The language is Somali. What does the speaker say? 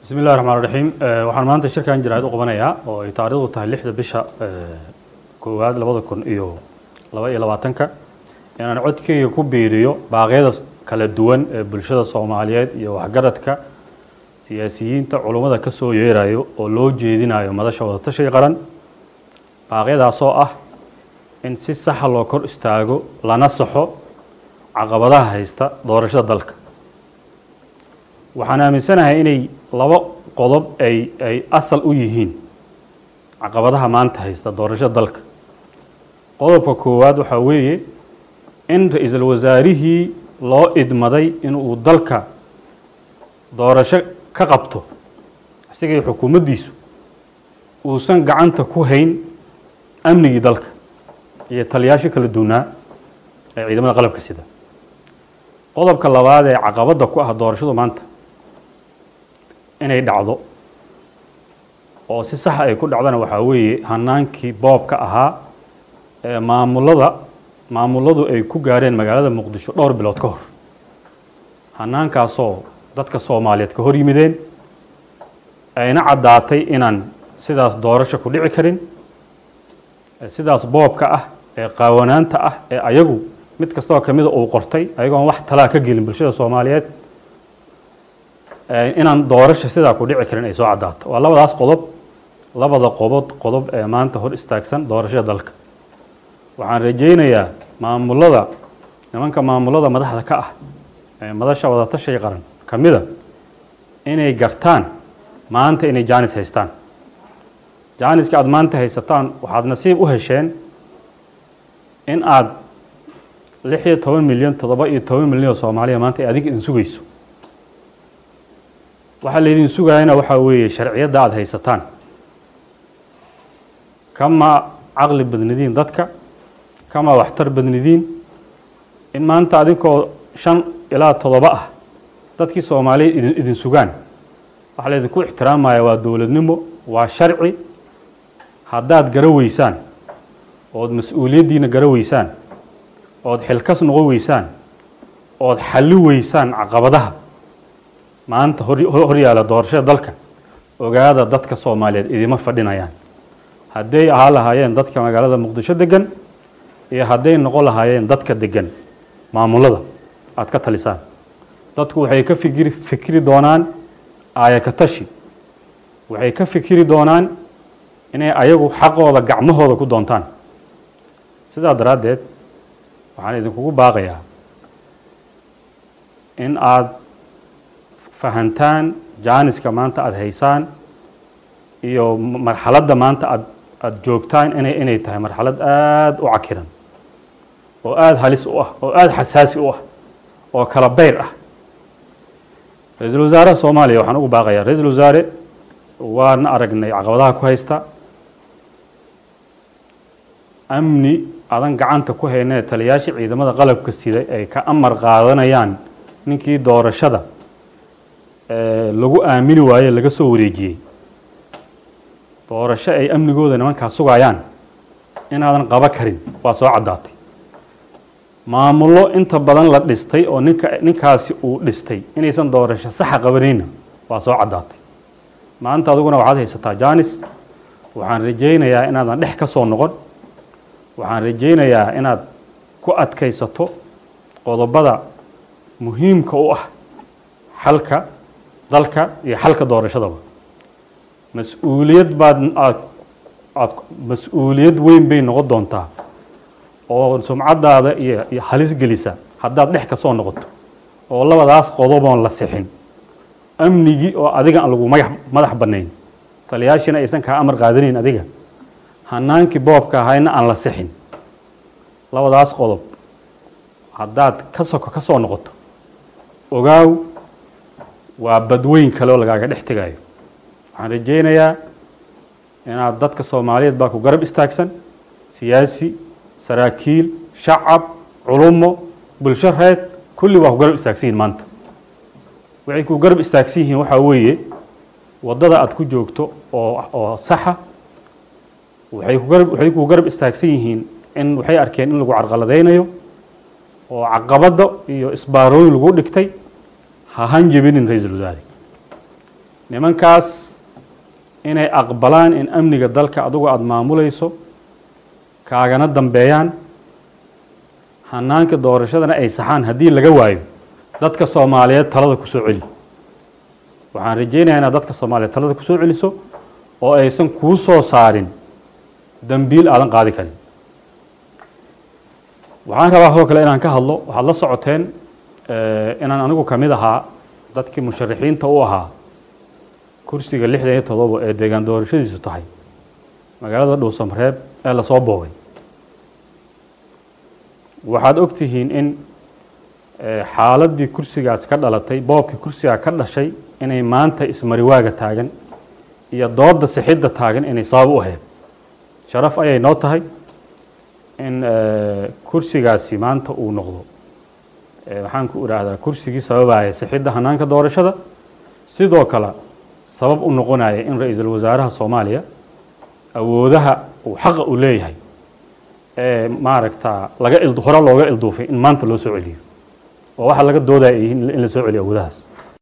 bismi illahi raxmaan raxiim waxaan maanta shirkan jaraa'id u qabanayaa oo ay taariikhdu tahay lixda bisha koowaad labada kun iyo laba iyo labaatanka inaan codkeyga ku biiriyo baaqyada kala duwan ee bulshada soomaaliyeed iyo waxgaradka siyaasiyiinta culummada ka soo yeerayo oo loo jeedinayo madasha wadatashiga qaran baaqyadaasoo ah in si saxa loo kor istaago lana saxo caqabadaha haysta doorashada dalka waxaan aaminsanahay inay laba qodob ay ay asal u yihiin caqabadaha maanta haysta doorashada dalka qodobka koowaad waxaa weeye in ra-iisul wasaarihii loo idmaday inuu dalka doorasho ka qabto isagii xukuumaddiisu uusan gacanta ku hayn amnigii dalka iyo taliyaasho kala duwanaa ee ciidamada qalabka sida qodobka labaad ee caqabadda ku ah doorashadu maanta inay dhacdo oo si saxa ay ku dhacdana waxaa weeye hanaankii boobka ahaa ee maamulada maamuladu ay ku gaareen magaalada muqdisho dhowr bilood ka hor hanaankaasoo dadka soomaaliyeed ka hor yimideen ayna caddaatay inaan sidaas doorasho ku dhici karin sidaas boobka ah ee qaawanaanta ah ee ayagu mid kastoo kamida uu qortay ayagoon wax talaa ka gelin bulshada soomaaliyeed inaan doorasho sidaa ku dhici karin ay soo caddaato waa labadaas qodob labada qobod qodob ee maanta hor istaagsan doorashada dalka waxaan rajaynayaa maamulada nimanka maamulada madaxda ka ah ee madasha wadatashiga qaran ka mida inay gartaan maanta inay jaanis haystaan jaaniska aada maanta haysataan waxaad nasiib u hesheen in aad lix iyo toban milyan toddoba iyo toban milyan oo soomaaliya maanta ay adiga idin sugayso waxaa laydin sugaayana waxaa weeye sharciyadda aada haysataan kama caqli badnidiin dadka kama waxtar badnidiin in maanta adinkoo shan ilaa toddoba ah dadkii soomaaliya idin idin sugaan waxaa laydinku ixtiraamaya waa dowladnimo waa sharci haddaad gara weysaan ood mas-uuliyaddiina gara weysaan ood xilkas noqon weysaan ood xalli weysaan caqabadaha maanta hor yaalla doorashada dalka ogaada dadka soomaaliyeed idima fadhinayaan hadday ahaa lahaayeen dadka magaalada muqdisho degan iyo hadday noqon lahaayeen dadka degan maamulada aada ka talisaan dadku waxay ka fikiri fikiri doonaan aayaka tashi waxay ka fikiri doonaan inay ayagu xaqooda gacmahooda ku doontaan sidaa daraaddeed waxaan idinkugu baaqayaa in aada fahantaan jaaniska maanta aada haysaan iyo marxaladda maanta aad aada joogtaan inay inay tahay marxalad aada u cakiran oo aada halis u ah oo aada xasaasi u ah oo kala beyr ah ra-iisul wasaaraha soomaaliya waxaan ugu baaqayaa ra-iisul wasaare waana aragnay caqabadaha ku haysta amni adan gacanta ku haynee taliyaasha ciidamada qalabka sida ay ka amar qaadanayaan ninkii doorashada lagu aamini waaye laga soo wareejiyey doorasho ay amnigooda nimankaa sugayaan inaadan qaba karin waa soo caddaatay maamullo inta badan la dhistay oo ninka ninkaasi uu dhistay inaysan doorasho saxa qabanayna waa soo caddaatay maanta adiguna waxaad haysataa janis waxaan rajaynayaa inaadan dhex ka soo noqon waxaan rajaynayaa inaad ku adkaysato qodobada muhiimka u ah xalka dalka iyo xalka doorashadaba mas-uuliyad baad aad aad mas-uuliyad weyn bay noqon doontaa oo sumcaddaada iyo iyo halis gelisa haddaad dhex ka soo noqoto oo labadaas qodoboon la sixin amnigii oo adiga aan lagu magax madax bannayn taliyaashina aysan kaa amar qaadanayn adiga hanaankii boobka ahayna aan la sixin labadaas qodob haddaad ka soko ka soo noqoto ogaaw waa badweyn kale oo lagaaga dhex tegayo waxaan rajaynayaa inaad dadka soomaaliyeed baa ku garab istaagsan siyaasi saraakiil shacab culummo bulsho reed kulli waa ku garab istaagsan yihin maanta waxay ku garab istaagsan yihiin waxaa weeye waddada aad ku joogto oo oo saxa waxay ku garab waxay ku garab istaagsan yihiin in waxay arkeen in lagu carqaladaynayo oo caqabadda iyo isbaarooyin lagu dhigtay ha hanjabinin ra-iisul wasaare nimankaas inay aqbalaan in amniga dalka adugu aada maamulayso kaagana dambeeyaan hanaanka doorashadana ay saxaan haddii laga waayo dadka soomaaliyeed talada ku soo celi waxaan rajaynayaa inaad dadka soomaaliyeed talada ku soo celiso oo aysan kuu soo saarin dambiil aadan qaadi karin waxaan rabaa sidoo kale inaan ka hadlo waxaad la socoteen inaan anigu ka mid ahaa dadkii musharaxiinta u ahaa kursiga lixdan iyo todoba ee deegaan doorashadiisu tahay magaalada dhuusamareeb ee lasoo boobay waxaad og tihiin in xaaladii kursigaas ka dhalatay boobkii kursigaa ka dhashay inay maanta ismariwaaga taagan iyo dooda sixidda taagan inay sabab u ahayd sharaf ayay noo tahay in kursigaasi maanta uu noqdo waxaan ku idhaahdaa kursigii sababaya sixidda hanaanka doorashada sidoo kale sabab u noqonaya in ra-iisul wasaaraha soomaaliya awoodaha uu xaqa u leeyahay ee maaragta laga hore looga ilduufay in maanta loo soo celiyo oo waxaa laga doodaya in la soo celiyo awoodahaas